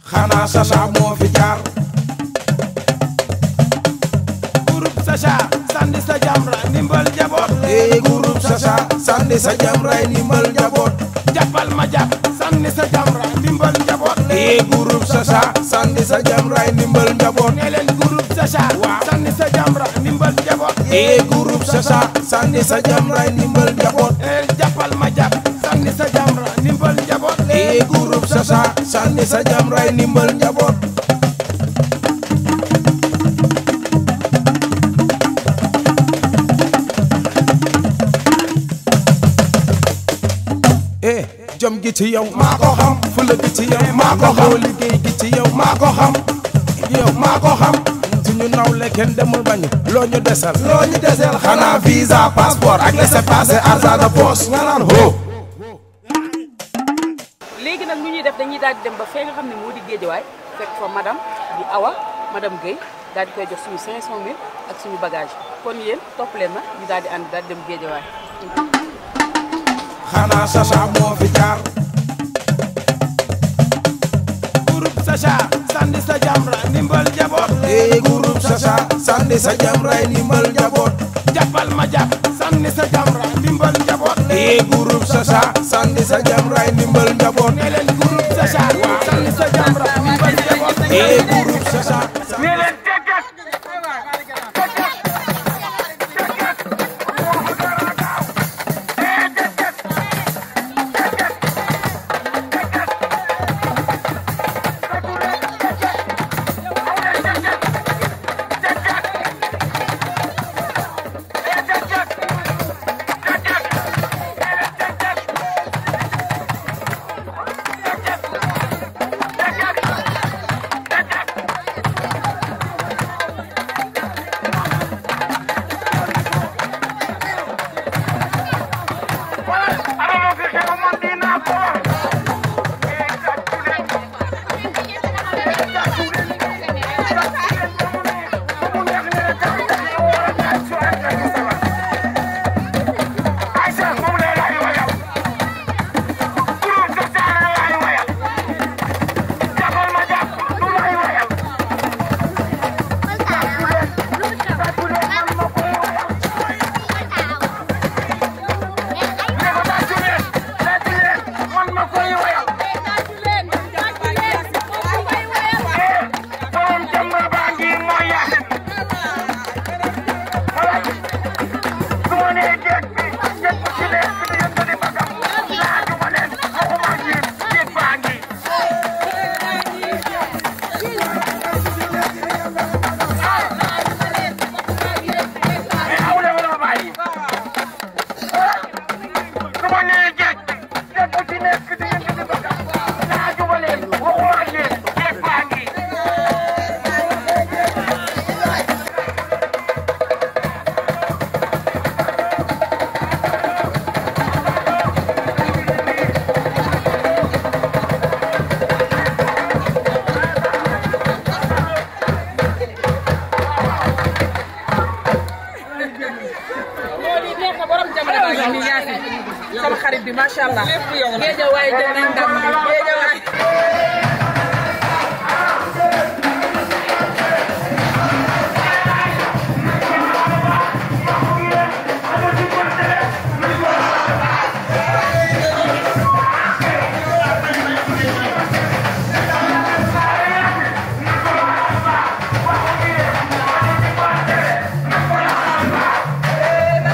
xanaa Sacha moo fi jaar groupe Sacha sandi sa jamra ndimbal jaboot ee groupe Sacha sandi sa jamray ndimbal njaboot jàppal ma jàpp sandi sa jamra ndimbal jaboot ee groupe Sacha sandi sa jamray ndimbal njaboot ne leen groupe Sacha sandi sa jamra ndimbal jaboot ee groupe Sacha sandi sa jamray ndimbal njaboot ne leen jàppal ma jàpp sandi sa jamra ndimbal jaboot ee groupe Sacha sandi sa jamray ndimbal njaboot eh jom gi ci yow maa ko xam fula gi ci yow maa ko xam liggéey gi ci yow maa ko xam yow maa ko xam suñu nawle kenn demul bañu loo ñu desal loo ñu desal xanaa visa passeport ak laissez-passer argent de poche nga naan ho léegi nag lu ñuy def dañuy daal di dem ba fee nga xam ne moo di géejawaay fekk fa madame di Awa madame Guèye daal di koy jox suñu 500000 ak suñu bagage kon yéen topp leen na ñu daal di ànd daal di dem géejawaay. xanaa Sacha moo fi jaar groupe Sacha sandi sa jamra ndimbal jaboot ee groupe Sacha sandi sa jamray ndimbal njaboot jàppal ma jàpp sandi sa jamra ndimbal jaboot ee groupe Sacha sandi sa jamray ndimbal njaboot ne leen groupe Sacha sandi sa jamra ndimbal jaboot ee groupe Sacha ne leen tekkat sama xarit bi macha allah. géejawaay jël nañ ndam bi géejawaay.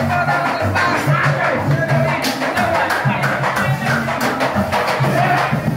Sacha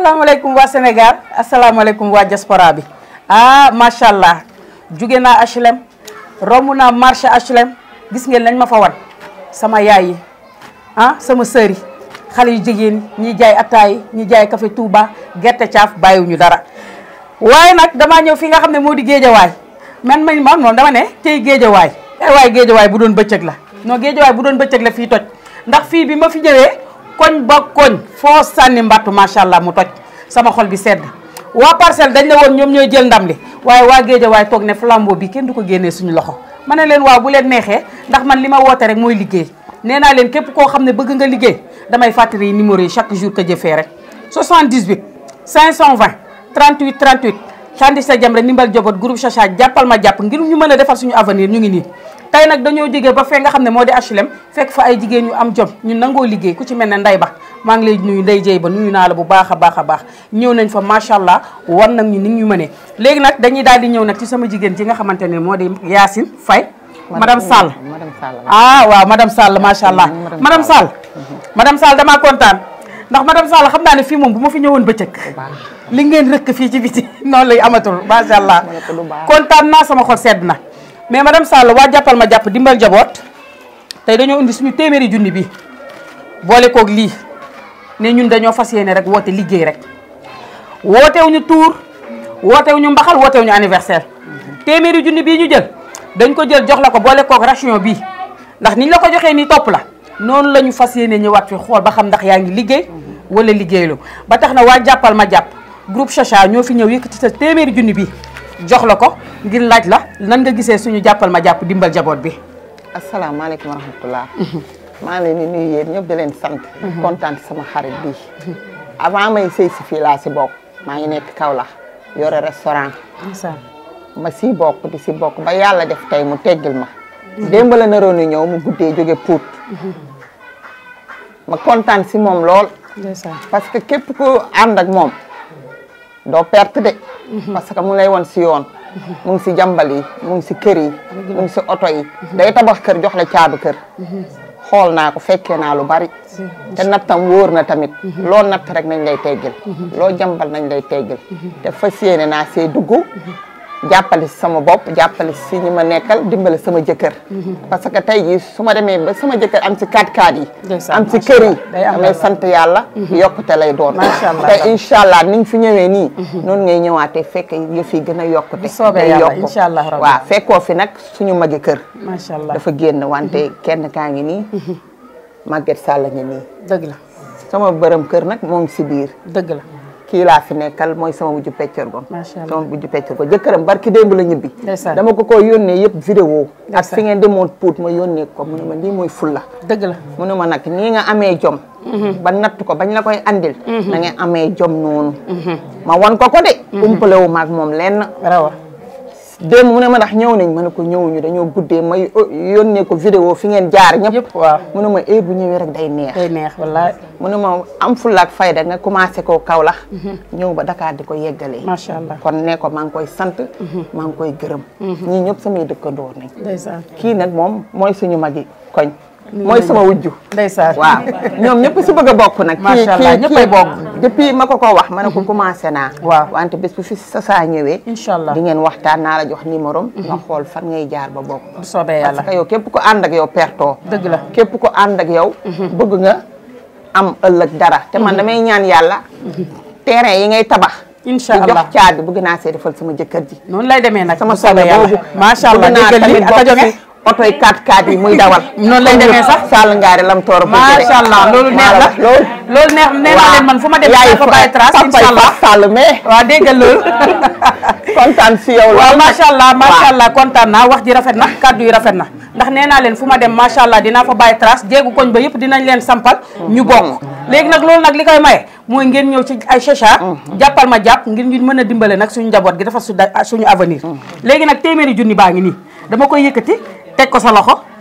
asalaamaaleykum waa Sénégal asalaamaaleykum waa diaspora bi ah macha allah jóge naa HLM romb naa marché HLM gis ngeen lañ ma fa wan sama yaay yi ah sama sœur yi xale yu jigéen ñi jaay attaay ñi jaay café Touba gerte caaf bàyyiwuñu dara waaye nag damaa ñëw fi nga xam ne moo di géejawaay man man man moom dama ne tey géejawaay ay waay géejawaay bu doon bëccëg la non géejawaay bu doon bëccëg la fii toj ndax fii bi ma fi ñëwee koñ ba koñ foo sànni mbattu macha allah mu toj sama xol bi sedd waa parcelle dañ la woon ñoom ñooy jël ndam li waaye waa géejawaay toog ne flambeau bi kenn du ko génnee suñu loxo ma ne leen waaw bu leen neexee ndax man li ma woote rek mooy liggéey nee naa leen képp koo xam ne bëgg nga liggéey damay fàttali numéro yi chaque jour que jëfee rek 78 520 38 38 Sandi sa jam rek ndimbal jobot groupe Chacha jàppal ma jàpp ngir ñu mën a defal suñu avenir ñu ngi nii tey nag dañoo jógee ba fee nga xam ne moo di HLM fekk fa ay jigéen ñu am jom ñu nangoo liggéey ku ci mel ne nday ba maa ngi lay nuyu nday jëy ba nuyu naa la bu baax a baax a baax ñëw nañ fa macha allah wan nag ñu ni ñu mënee léegi nag dañuy daal di ñëw nag ci sama jigéen ji nga xamante ne moo di Yacine Faye madame Sall madame Sall ah waaw madame Sall macha allah madame Sall madame Sall damaa kontaan ndax madame Sall xam naa ne fii moom bu ma fi ñëwoon bëccëg li ngeen rëkk fii ci biti noonu lay amatul macha allah kontaan naa sama xol sedd na mais madame Sall waa jàppal ma jàpp dimbal jaboot tey dañoo indi suñu téeméeri junni bi boole koog lii ne ñun dañoo fas yéene rek woote liggéey rek wootewuñu tour wootewuñu mbaxal wootewuñu anniversaire téeméeri junni bii ñu jël dañ ko jël jox la ko boole koog ration bii ndax niñ la ko joxee nii topp la noonu la ñu fas yéene ñëwaat fi xool ba xam ndax yaa ngi liggéey wala liggéeylu ba tax na waa jàppal ma jàpp groupe Chacha ñoo fi ñëw yëkkati sa téeméeri junni bi jox la ko ngir laaj la nan nga gisee suñu jàppal ma jàpp dimbal jaboot bi asalaamaaleykum wa rahmatulah. maa ngi leen di nuyu yéen ñëpp di leen sant. kontaan ci sama xarit bi avant may sëy si fii laa si bokk maa ngi nekk Kaolack yore restaurant ma si bokk di si bokk ba yàlla def tey mu teggil ma. démb la naroon a ñëw mu guddee jóge Pout. ma kontaan si moom lool. parce que képp ku ànd ak moom doo perte de. parce que mu lay won si yoon. mu ngi si jàmbal yi mu ngi si kër yi. mu ngi si oto yi. day tabax kër jox la caabi kër. xool naa ko fekkee naa lu bari. te nattam wóor na tamit. loo natt rek nañ lay teggil. loo jàmbal nañ lay teggil. te fas yéene naa see dugg. jàppale si sama bopp jàppale si ñi ma nekkal dimbale sama jëkkër. parce que tey jii su ma demee ba sama jëkkër am si 4x4 yi. am si kër yi. damay sant yàlla. yokkute lay doon. macha allah te incha allah ni nga fi ñëwee nii. noonu ngay ñëwaatee fekk yëf yi gën a yokkute. bu soobee yàlla incha allah rabbi waaw fekkoo fi nag suñu magi kër. macha allah dafa génn wante kenn kaa ngi nii. Maguette Sall ngi nii. dëgg la sama bërëm kër nag moo ngi si biir. dëgg la. kii laa fi nekkal mooy sama wujju peccor go macha allah sama wujju peccor go jëkkëram barki démb la ñibbi ndeysaan dama ko ko yónnee yëpp vidéo ak Ndeysaan. fi ngeen demoon puut ma yónnee ko mu ne ma lii mooy fulla dëgg la mu ne ma nag nii nga amee jom ba natt ko bañ la koy andil na nga amee jom noonu ma wan ko ko de umpale wu maag moom lenn rawa démb mu ne ma ndax ñëw nañ ma ne ko ñëwuñu dañoo guddee ma yónnee ko vidéo fi ngeen jaar ñëpp yëpp waaw mu ne ma ee bu ñëwee rek day neex day neex wallaay mu ne ma am fulla ak fayda nga commencé koo Kaolack ñëw ba Dakar di ko yeggalee macha allah kon ne ko maa ngi koy sant maa ngi koy gërëm ñii ñëpp samay dëkkandoor nañ ndeysaan kii nag moom mooy suñu magi koñ mooy sama wujju ndeysaan waaw ñoom ñëpp si bëgg a bokk nag Macha allah, ñëppay bokk. depuis ma ko ko wax ma ne ko commencé naa Waaw. wante bés bu fi sa saa ñëwee incha allah di ngeen waxtaan naa la jox numéro am nga xool fan ngay jaar ba bokk bu soobee parce yàlla que yow képp ko ànd ak yow pertoo dëgg la képp ko ànd ak yow bëgg nga am ëllëg dara te man damay ñaan yàlla terrain yi ngay tabax incha di allah jox caabi bëgg naa see defal sama jëkkër ji noonu lay demee nag sama bu soobee sobe yàlla boobu macha allah bëgg naa déggal li tamit ak a bokk jóge si oto yi 4x4 yi muy dawal Noonu lay demee sax. Sall ngaari lam toor macha allah loolu neex la loolu loolu neex nee naa leen man fu ma dem yaay naa fa bàyyi trace incha allah Sall mais waaw déggal loolu kontaan si yow waaw lool macha allah macha waaw. allah kontaan naa wax ji rafet na kàddu yi rafet na ndax nee naa leen fu ma dem macha allah dinaa fa bàyyi trace jéegu koñ ba yëpp dinañ leen sampal ñu bokk léegi nag loolu nag li koy maye mooy ngeen ñëw ci ay Chacha jàppal ma jàpp ngir ñu mën a dimbale nag suñu njaboot gi dafa su suñu avenir léegi nag téeméeri junni baa ngi nii dama koy yëkkati teg ko sa loxo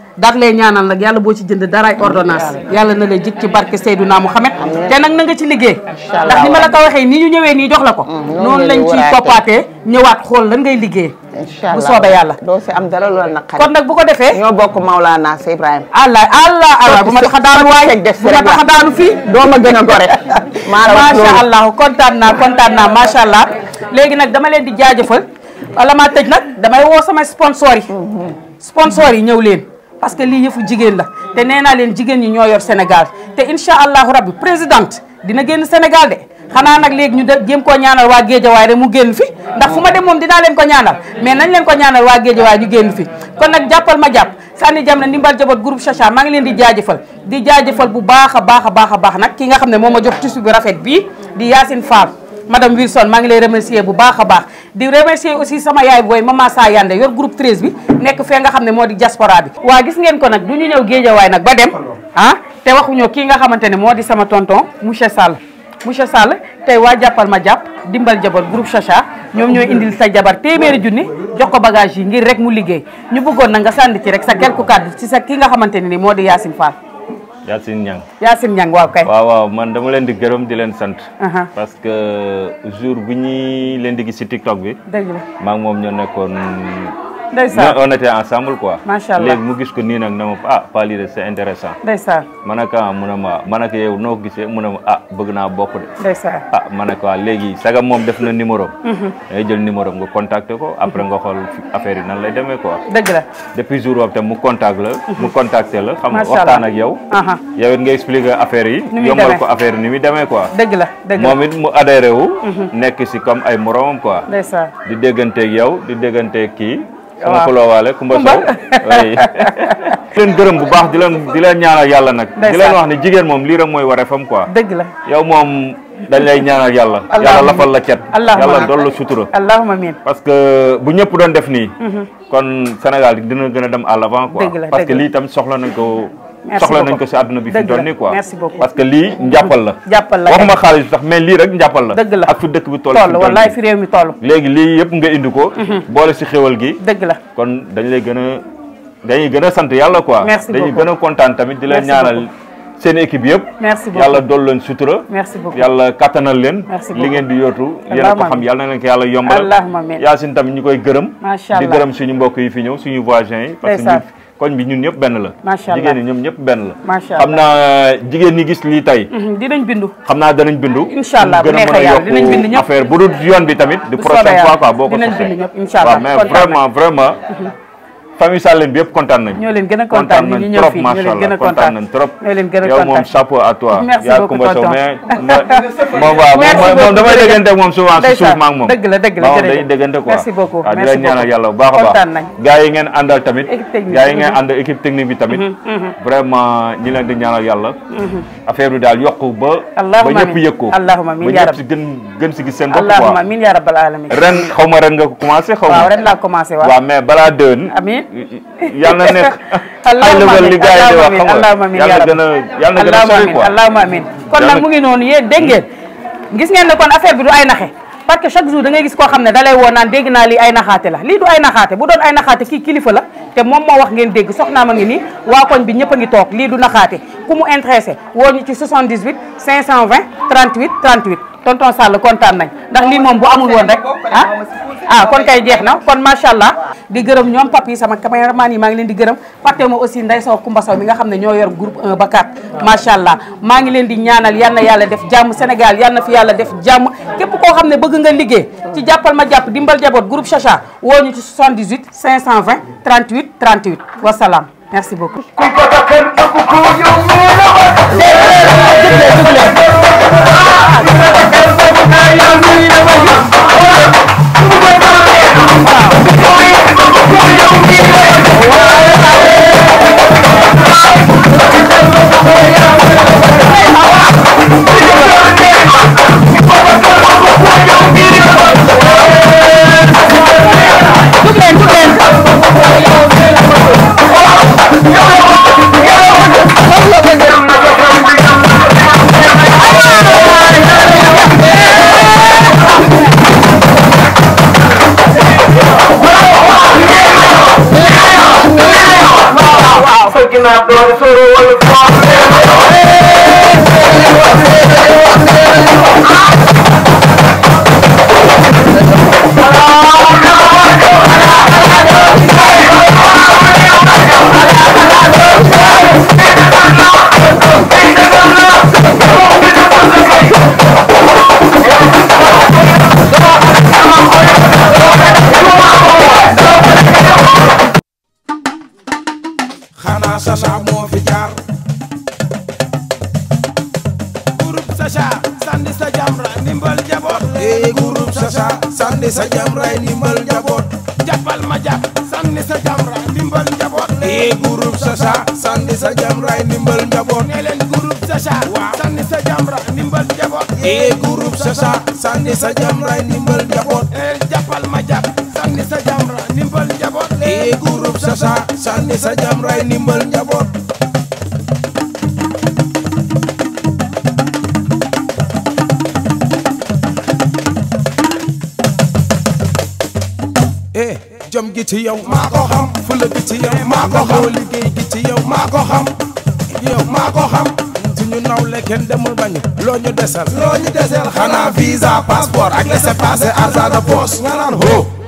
daat lay ñaanal nag yàlla boo ci jënd daraay ordonnance yàlla na lay jik ci barke Seydouna Mouhamed te nag na nga ci liggéey ndax ni ma la ko waxee ni ñu ñëwee nii jox la ko noonu lañ ciy toppaatee ñëwaat xool lan ngay liggéey incha bu allah soobee yàlla doo si am dara loolu naqari kon nag bu ko defee ñoo bokk Maulana Sey Ibrahima allah allah allah bu ma tax a daanu waay bu ma tax a daanu fii doo ma gën a gore maa la wax macha loolu. allah kontaan naa kontaan naa macha allah léegi nag dama leen di jaajëfal wala maa tëj nag damay woo sama sponsor yi sponsor yi ñëw leen parce que lii yëfu jigéen la te nee naa leen jigéen ñi ñoo yor Sénégal te incha allahu rabbi présidente dina génn Sénégal de xanaa nag léegi ñu de jéem koo ñaanal waa Géejawaay rek mu génn fi ndax fu ma dem moom dinaa leen ko ñaanal mais nañ leen ko ñaanal waa Géejawaay ñu génn fi kon nag jàppal ma jàpp sànni jam na ndimbal jaboot groupe Chacha maa ngi leen di jaajëfal di jaajëfal bu baax a baax a baax a baax nag ki nga xam ne moo ma jox tissu bi rafet bii di Yacine Fall madame Wilson maa ngi lay remercier bu baax a baax di remercier aussi sama yaay booy mama Sa Yande yor groupe 13 bi nekk fee nga xam ne moo di diaspora bi waa gis ngeen ko nag du ñu ñëw géejawaay nag ba dem ah te waxuñoo kii nga xamante ne moo di sama tonton monsieur Sall monsieur Sall tey waa jàppal ma jàpp dimbal jabar groupe Chacha ñoom ñooy indil sa jabar téeméeri junni jox ko bagage yi ngir rek mu liggéey ñu bëggoon na nga sànni ci rek sa quelques kàddu ci sa ki nga xamante ne ni moo di Yacine Fall Yacine Niang Yacine Niang waaw kay waaw waaw man dama leen di gërëm di leen sant Aha. parce que jour bu ñuy leen di gis ci TikTok bi dëgg la maa ngi moom ñoo nekkoon ndeysaan on était ensemble quoi Macha Allah. léegi mu gis ko nii nag na ma ah pas lii de c'est intéressant ndeysaan ma ne ko ah mu ne ma ma ne ko yow noo ko gisee mu ne ma ah bëgg naa bokk de ndeysaan ah ma ne ko ah léegi sagam moom def na numéro am dangay jël numéro am nga contacter ko après nga xool fi affaire yi nan lay demee quoi dëgg la depuis jour boobu tam mu contact la mu contacter la xam nga Macha waxtaan Allah. ak yow Aha. yow it nga expliquer affaire yi Ni muy yombal demee. ko affaire yi ni muy demee quoi dëgg la dëgg la moom it mu adhéré wu nekk si comme ay moromam quoi ndeysaan di dégganteeg yow di dégganteeg kii sama Waaw. xuloowaale Kumba Kumba. Sow oui di leen gërëm bu baax di leen di leen ñaanal yàlla nag di leen Ndeysaan. wax ne jigéen moom lii rek mooy wareefam quoi dëgg la yow moom dañ lay ñaanal yàlla yàlla Allahumma lafal la cet Allahumma yàlla amiin. dool la sutura allahumma amiin parce que bu ñëpp doon def nii kon Sénégal dina gën a dem à l'avant quoi Dëgg la, parce que dëgg la. lii tam soxla nañ ko Merci soxla nañ beaucoup. ko si àdduna bi fi Dëgg toll la. nii quoi Merci beaucoup. parce que lii njàppal la jàppal la waxuma xaalis sax mais lii rek njàppal la dëgg la ak fi dëkk bi toll toll fi wallaay nii. fi réew mi toll léegi lii yëpp nga indi ko boole si xéwal gi dëgg la kon dañ lay gën a dañuy gën a sant yàlla quoi Merci dañuy beaucoup. gën a kontaan tamit di leen Merci ñaanal beaucoup. seen équipe yëpp Merci beaucoup. yàlla dool leen sutura Merci beaucoup. yàlla kattanal leen Merci li beaucoup. ngeen di yootu yéen a ko Allahumma xam amiin. yàlla na leen ko yàlla yombalal Allahumma amiin. Yacine tamit ñu koy gërëm Macha di Allah. gërëm suñu mbokk yi fi ñëw suñu voisins yi parce que Ndeysaan. ñun koñ bi ñun ñëpp benn la Macha Allah. jigéen ñi ñoom ñëpp benn la Macha xam naa jigéen ñi gis lii tey Mhm, dinañ bindu xam naa danañ bindu Incha Allah, pour bu gën a neexee mën a yàlla, dinañ bind yokk ñëpp. affaire bu dul yoon bi tamit di Bu prochaine soobee fois yàlla, quoi boo ko dinañ sosee bind ñëpp, incha Allah, waaw mais kontaan vraiment vraiment famille Sallem bi yëpp kontaan nañ ñoo leen gën a kontaan ñu nañ ñëw trop fii ñoo macha leen gën allah a kontaan kontaan nañ trop ñoo leen gën a yow moom kontaan chapeau à toi Merci yaa beaucoup, Kumba Sow tonton. mais moom waaw Merci moom beaucoup, moom damay jërëjëf. déggante ak moom souvent si suuf Ndeysaan, ma ak moom dëgg la, dëgg la, waaw jërëjëf. dañuy déggante quoi Merci beaucoup, waaw di merci leen ñaanal beaucoup. yàlla bu baax a Kontaan baax nañ. gars yi ngeen àndal tamit Équipe technique. gars yi ngeen ànd équipe technique bi tamit vraiment ñi leen di ñaanal yàlla affaire bi daal yokku ba ba Allahumma ñëpp amiin. yëg ko Allahumma amiin ba yaa ñëpp rabbi. si gën gën si gis seen bopp allahumma quoi amiin yaa rabbal alamin ren xaw ma ren nga ko commencé xaw waaw ma ren laa commencé waaw waaw mais balaa déwén amiin yàlla na nekk ay allahumma level li amiin gars yi di wax xam allahumma nga amiin yàlla yaa gën a yàlla gën a allahumma sori amiin quoi allahumma amiin kon Yàlla- nag mu ngi noonu yéen dégg ngeen gis ngeen ne kon affaire bi du ay naxe parce que chaque jour da ngay gis koo xam ne da lay woo naan dégg naa lii ay naxaate la lii du ay naxaate bu doon ay naxaate kii kilifa la te moom moo wax ngeen dégg soxnaa ma ngi nii waa koñ bi ñëpp a ngi toog lii du naxaate ku mu intéressé woo ñu ci 78 520 38 38 tonton Sall kontaan nañ ndax lii moom bu amul woon rek ah ah kon kay jeex na kon macha allah di gërëm ñoom papi sama caméraman yi maa ngi leen di gërëm fàtte ma aussi Ndeye Sow Kumba Sow mi nga xam ne ñoo yor groupe 1 ba 4 macha allah maa ngi leen di ñaanal yal na yàlla def jàmm Sénégal yal na fi yàlla def jàmm képp koo xam ne bëgg nga liggéey ci jàppal ma jàpp dimbal jaboot groupe Chacha woo ñu ci 78 520 38 38 wasalaam merci beaucoup. Jug leen jug leen naa doon soro wala foo xanaa Sacha moo fi jaar groupe Sacha sandi sa jamra ndimbal njaboot ee groupe Sacha sànni sa jam ray ndimbal njaboot jàppal ma jàpp sandi sa jamra ndimbal njaboot ee groupe Sacha sànni sa jam ray ndimbal njaboot ne leen groupe Sacha sandi sa jamra ndimbal njaboot ee groupe Sacha sànni sa jam ray ndimbal njaboot ne leen jàppal ma jàpp sandi sa jamra ndimbal njaboot ee groupe Sacha sànni sa jam ray ndimbal njaboot eh jom gi ci yow maa ko xam fula gi ci yow maa ko xam liggéey gi ci yow maa ko xam yow maa ko xam suñu nawle kenn demul bañu loo ñu desal loo ñu desal xanaa visa passeport ak laissez-passer argent de poche nga naan ho